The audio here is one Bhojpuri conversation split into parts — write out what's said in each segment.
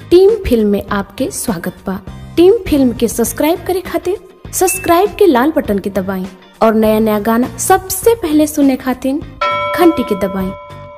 टीम फिल्म में आपके स्वागत बा टीम फिल्म के सब्सक्राइब करे खातिर सब्सक्राइब के लाल बटन के दबाएं और नया नया गाना सबसे पहले सुनने खातिर घंटी के दबाएं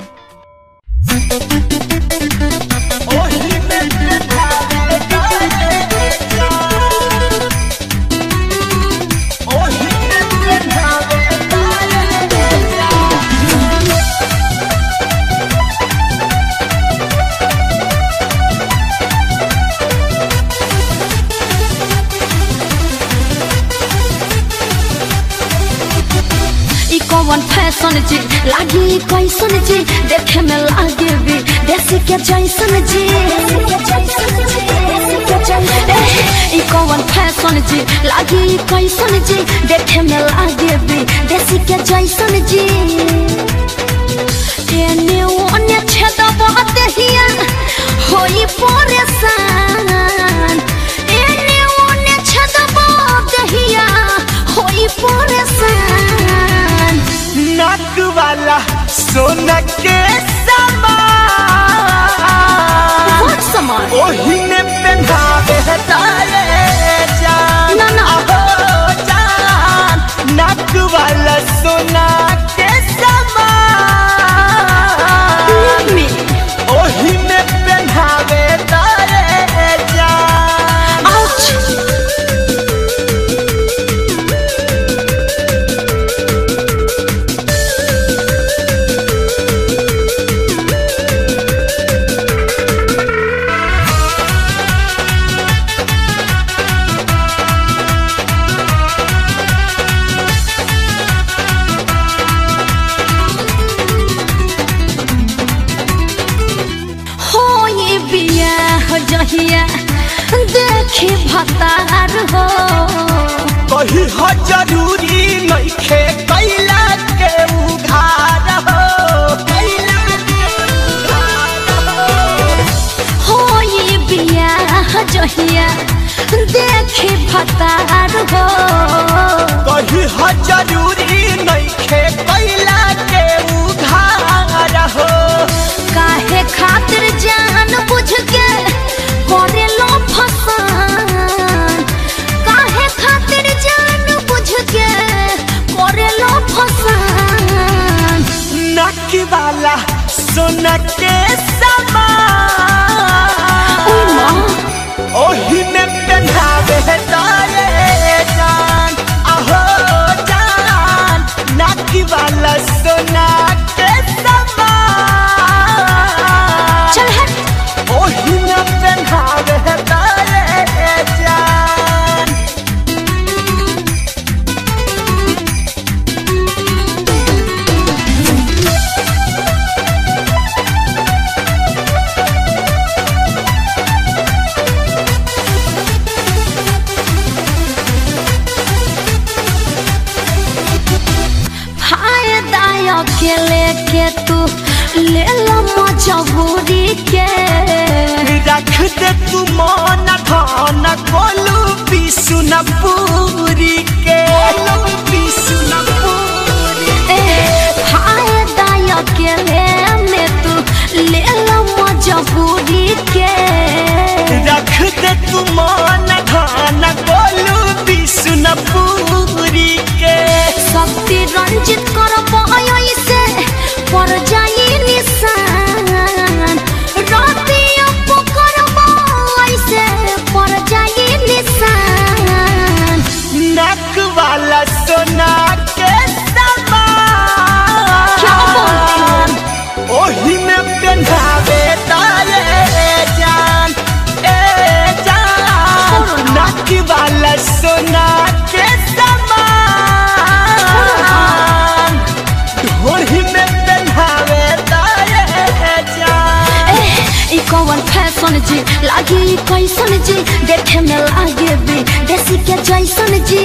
ई कौन फैशन जी लागी कैसन जी देखे में लागे भी देसी के जैसन जी एह, ई कौन फैशन जी लागी कैसन जी देखे में लागे भी देसी के जैसन जी एने ओने छेदबा देहिया होई परेशान एने ओने छेदबा देहिया होई परेशान नाक वाला सोना के समान बहुत समान ओही ने पहनावे है तारे जान ना, ना। अहो जान नाक वाला सोना के समान में ओही ने पहनावे तारे जान आउच हो ये बियाह जहिया देखी भतार हो कही हो जरूरी नइखे कैला के उघार हो कैला के उघार हो। हो ये बियाह जहिया देखी भतार हो कही हो जरूरी नइखे कैला के उघार हो काहे खातिर जान बुझ के करे लो फसान काहे खातिर जान बुझ के करे लो फसान नक वाला सोना के ओय माँ। समान ओही में पहनावे है तारे जान अहो जान नक वाला सोना के समान चल हट ओही में पहनावे है तारे जान फायदा अकेले के तू ले लो मजबूरी के रख दे तू मन धन कोलू बिसु न पूरी के बिसु न पूरी ए फायदा अकेले में तू ले लो मजबूरी के रख दे तू मन धन कोलू बिसु न पूरी के शक्ति रंजित कर से पर जाई निशान राती अप कर से पर जाई निशान नक वाला सोना के क्या बोलते हो? समान ओही में पहनावे तारे जान ए जान नक वाला सोना के समान ढोरी में पहनावे तारे जान ई कौन फैशन जी लागी कैसन जी देखे में लागे भी देसी के जैसन जी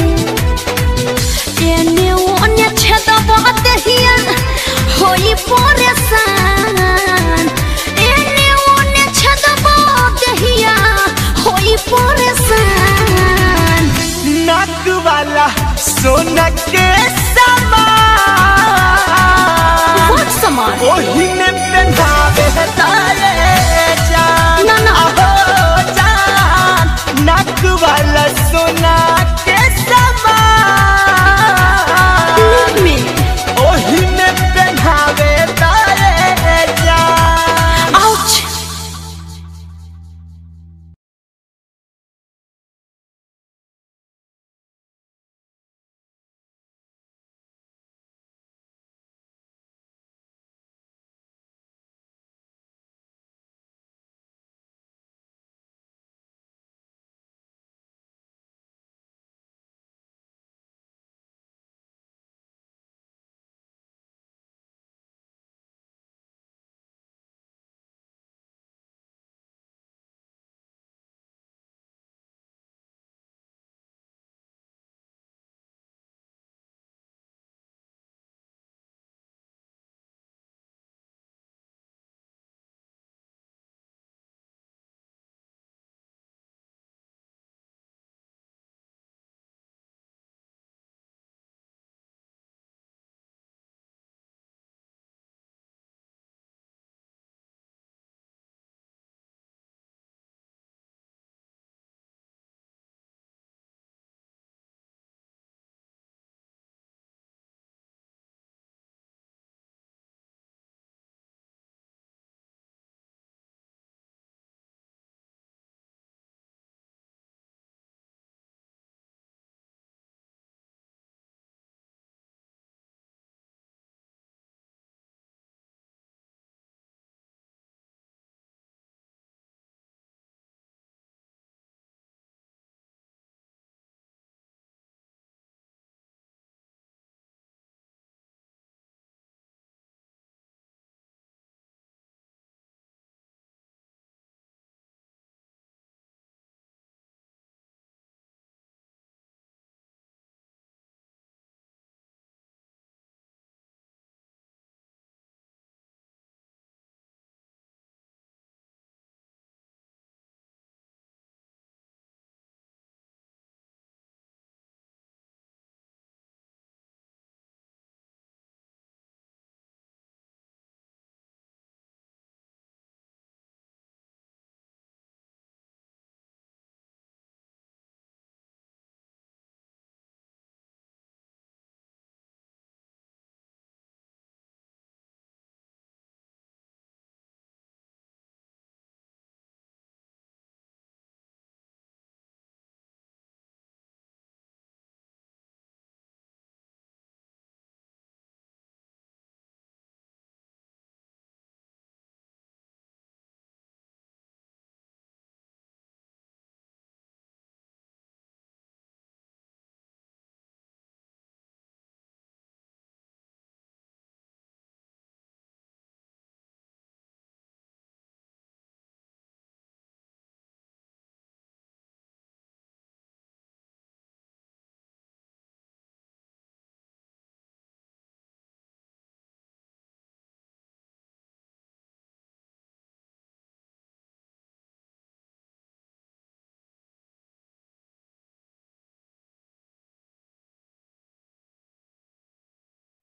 एने ओने छेदबा देहिया होई परेशान एने ओने छेदबा देहिया होई परेशान नक वाला सोना के समान बहुत समान ओही में पहनावे तारे जान ना, ना। अहो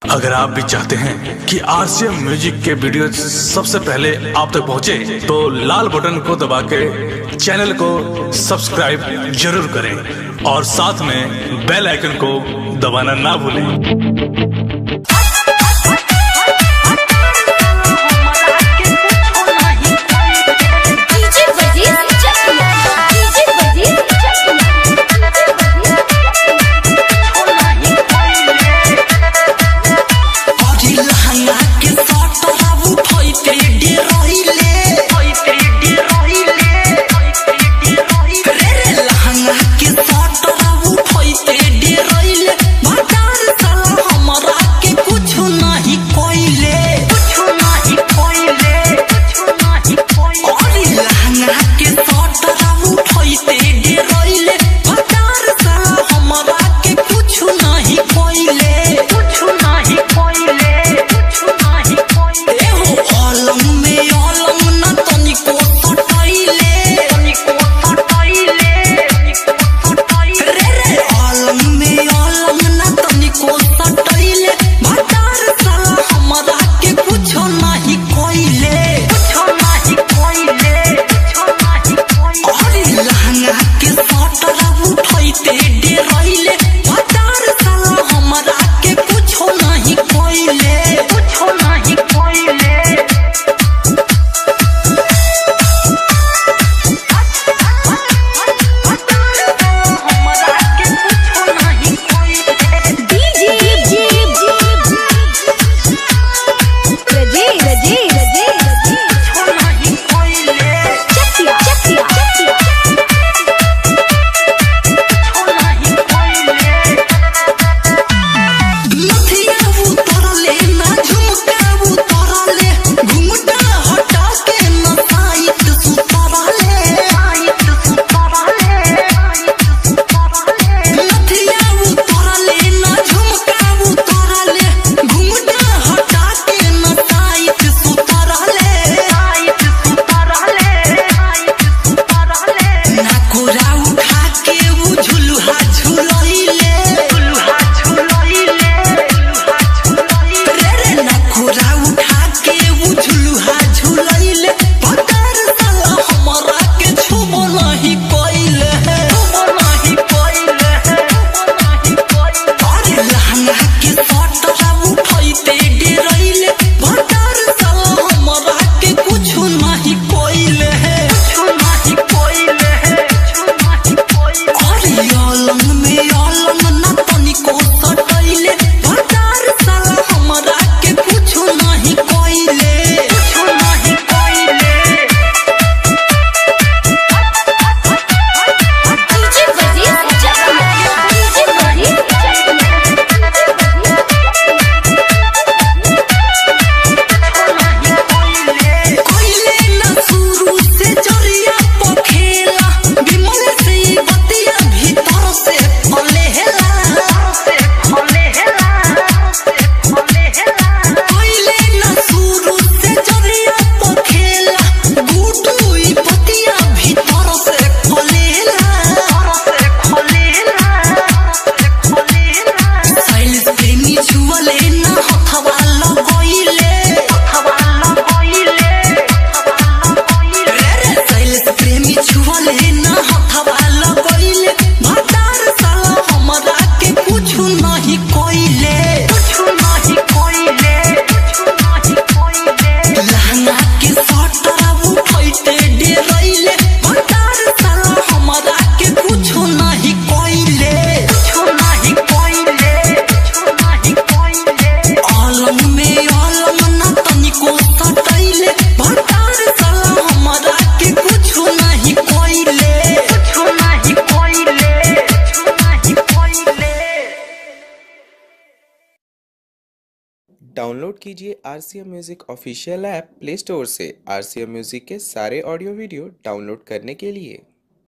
अगर आप भी चाहते हैं कि आरसीएम म्यूजिक के वीडियो सबसे पहले आप तक पहुंचे, तो लाल बटन को दबा के चैनल को सब्सक्राइब जरूर करें और साथ में बेल आइकन को दबाना ना भूलें डीजे बजीर चकना डीजे बजीर चकना डीजे बजीर बजीर चकिया चकिया डीजे बजीर चकना डीजे बजीर डाउनलोड कीजिए R C M music official app play store से आर सी एम म्यूज़िक के सारे ऑडियो वीडियो डाउनलोड करने के लिए